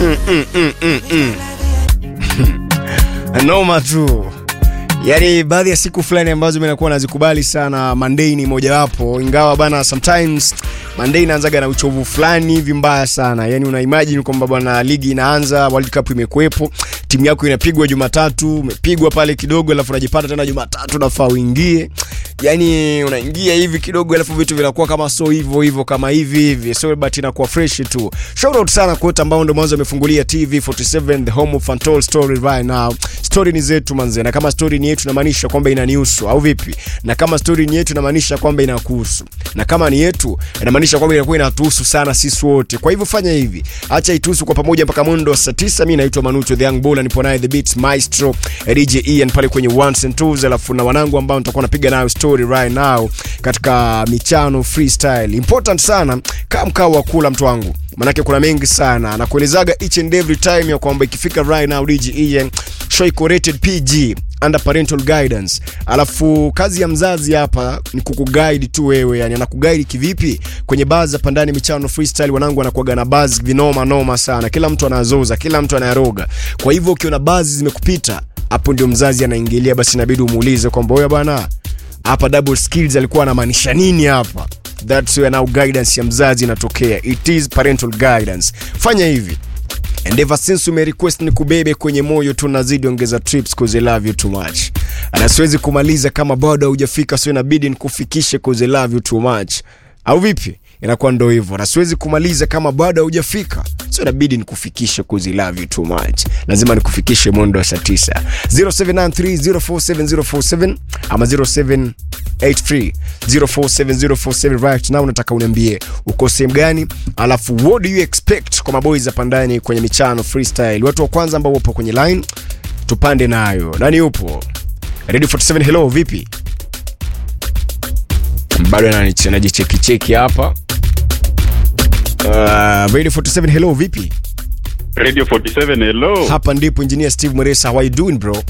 mm, mm, mm, mm, mm. noma tu yaani baadhi ya siku fulani ambazo mi nakuwa nazikubali sana monday ni mojawapo ingawa bana sometimes monday inaanzaga na uchovu fulani hivi mbaya sana yaani una imagine kwamba bwana ligi inaanza world cup imekuwepo timu yako inapigwa jumatatu umepigwa pale kidogo alafu unajipata tena jumatatu nafaa uingie yani unaingia hivi kidogo alafu vitu vinakuwa kama so hivyo hivyo kama hivi hivi so but inakuwa fresh tu shout out sana kwa wote ambao ndo mwanzo wamefungulia tv 47 the home of Fantol story right now story ni zetu manze na kama story ni yetu inamaanisha kwamba inanihusu au vipi na kama story ni yetu inamaanisha kwamba inakuhusu na kama ni yetu inamaanisha kwamba inakuwa inatuhusu sana sisi wote kwa hivyo fanya hivi acha ituhusu kwa pamoja mpaka mwendo wa saa 9 mimi naitwa Manucho the young bull nipo naye the beats maestro DJ Ian pale kwenye ones and twos alafu na wanangu ambao nitakuwa napiga nayo story right now katika michano freestyle important sana kama mkao wa kula mtu wangu manake kuna mengi sana nakuelezaga each and every time ya kwamba ikifika right now DJ Ian show iko rated PG under parental guidance alafu kazi ya mzazi hapa ni kukuguide tu wewe yani anakuguide kivipi kwenye baa za pandani michano freestyle wanangu wanakuaga na buzz vinoma noma sana kila mtu anazoza kila mtu anayaroga kwa hivyo ukiona bazi zimekupita hapo ndio mzazi anaingilia basi inabidi umuulize kwamba wewe bwana hapa double skills alikuwa anamaanisha nini hapa that's where now guidance ya mzazi inatokea it is parental guidance fanya hivi and ever since ume request ni kubebe kwenye moyo tunazidi ongeza trips cause I love you too much na siwezi kumaliza kama bado haujafika so inabidi nikufikishe cause I love you too much au vipi inakuwa ndo hivyo na siwezi kumaliza kama bado haujafika so inabidi nikufikishe cause I love you too much lazima nikufikishe mwendo wa saa 9 0793047047 ama 0783 047047 right now nataka uniambie uko sehemu gani alafu what do you expect kwa maboys hapa ndani kwenye michano freestyle watu wa kwanza ambao wapo kwenye line tupande nayo nani upo ready 47 hello vipi bado anani- anajichekicheki hapa uh, ready 47 hello vipi Radio 47 hello. hapa ndipo engineer steve mweresa how are you doing bro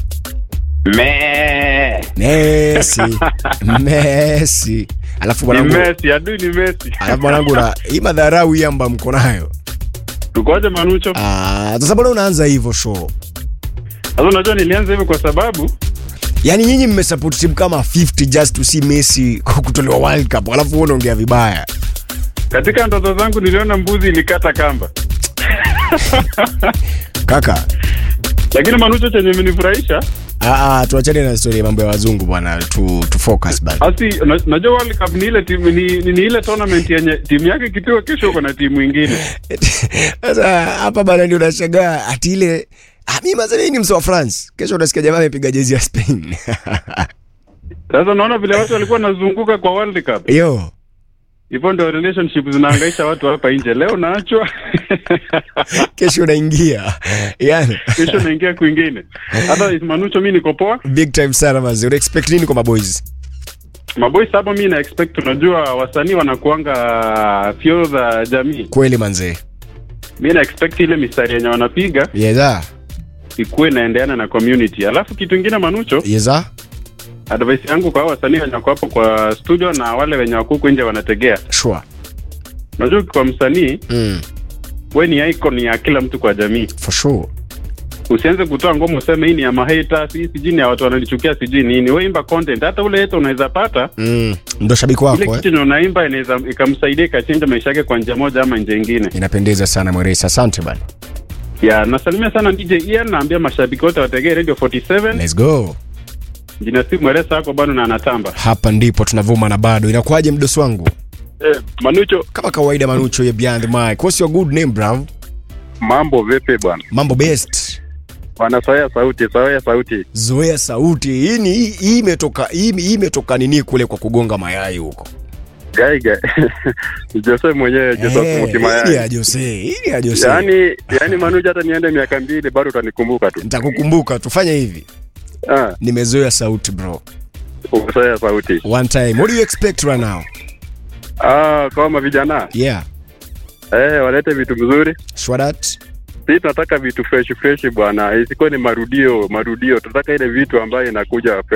Me. messi messi alafu Ni mwanangu Messi, adui ni Messi. alafu mwanangu na hii madharau hii amba mko nayo Tukoje Manucho? Ah, sasa mbona unaanza hivyo show Sasa unajua nilianza hivi kwa sababu yaani nyinyi mmesupport timu kama 50 just to see messi kutolewa world cup alafu wewe unaongea vibaya katika ndoto zangu niliona mbuzi ilikata kamba. kaka Lakini Manucho chenye imenifurahisha, ah, ah, tuachane na story ya mambo ya wazungu bwana tu, tu focus bana asi na- najua World Cup ni ile timu ni, ni, ni ile tournament yenye timu yake ikipigwa kesho uko na timu ingine. sasa hapa bana ndio unashangaa ati ile ah, mimi mazani ni mso wa france kesho unasikia jamaa amepiga jezi ya spain Sasa unaona vile watu walikuwa wanazunguka kwa World Cup. yo Hivyo ndio relationship zinahangaisha watu hapa nje. Leo naachwa kesho unaingia yani kesho naingia kwingine. Hata Manucho mimi niko poa. big time sana mazi una expect nini kwa maboys Maboys hapa mi na expect, unajua wasanii wanakuanga fyo za jamii. kweli manzee Mi na expect ile mistari yenye wanapiga yeza ikuwe inaendeana na community. Alafu kitu ingine Manucho, yeza advice yangu kwa hao wasanii wenye wako hapo kwa studio na wale wenye wako huku nje wanategea, sure unajua kwa msanii mm, we ni icon ya kila mtu kwa jamii. for sure Usianze kutoa ngoma useme hii ni ya maheta, si sijui ni ya watu wananichukia, sijui nini. We imba content, hata ule heta unaweza pata mm, ndo shabiki ile wako eh? kitu yenye unaimba inaweza ikamsaidia ikachenja maisha yake kwa njia moja ama njia ingine. inapendeza sana mweresa asante bana ya nasalimia sana DJ Ian, naambia mashabiki wote wategee Radio 47 let's go jina si mweresa wako bado na anatamba. hapa ndipo tunavuma na bado inakuwaje mdosi wangu Eh, Manucho, kama kawaida manucho ya beyond the mic what's your good name bro mambo vipi bwana? mambo best Bwana soya sauti, soya sauti. zoea sauti hii ni hii hii imetoka hii hii imetoka nini kule kwa kugonga mayai huko Gaiga. Jose mwenyewe Jose Eh, hii ni ya Mutimayai. Jose hii ni ya Jose Yaani yaani Manucho hata niende miaka mbili bado utanikumbuka tu. nitakukumbuka tufanye hivi Ah, nimezoea sauti bro soya sauti. one time what do you expect right now Ah, kama vijana. yeah Eh, walete vitu vizuri. shwadat Sisi tunataka vitu fresh fresh bwana. Isikuwe ni marudio, marudio. Tunataka ile vitu ambayo inakuja